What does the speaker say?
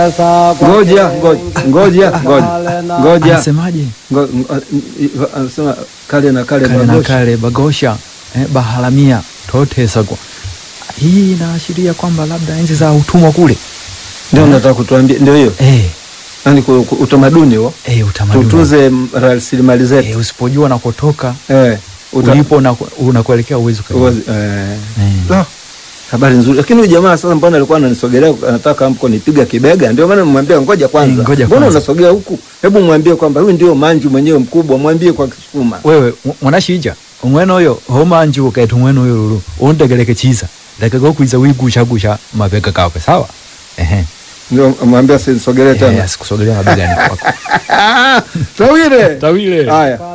Ngoja, ngoja, ngoja, ngoja, ngoja. Anasemaje? Ngo- ngo- Anasema kale na kale Kale na bagosha. kale bagosha eh, baharamia totesagwa. Hii inaashiria kwamba labda enzi za utumwa kule Ndio nataka kutuambia, ndio hiyo, eh, yani ku- ku- utamaduni huo, eh, utamaduni tutunze m- rasilimali eh, zetu usipojua nakotoka eh, uta- ulipo na unakuelekea uwezo uwazi- eh. eh. Ah, habari nzuri, lakini huyu jamaa sasa, mbona alikuwa ananisogelea, anataka mko nipiga kibega? Ndio maana nimwambia ngoja kwanza, Eh, ngoja mbona kwanza. unasogea huku? Hebu mwambie kwamba huyu ndio manju mwenyewe mkubwa, mwambie kwa Kisukuma. wewe mw- mwanashija umwene uyo homanji ukaita umwene uyo lulu undegeleke chiza ndakega kwiza wigushagusha mabega kawe sawa ehe Ndio mwambie asisogelee Eh, tena. asikusogelea mabegani kwako Tawile Tawile. haya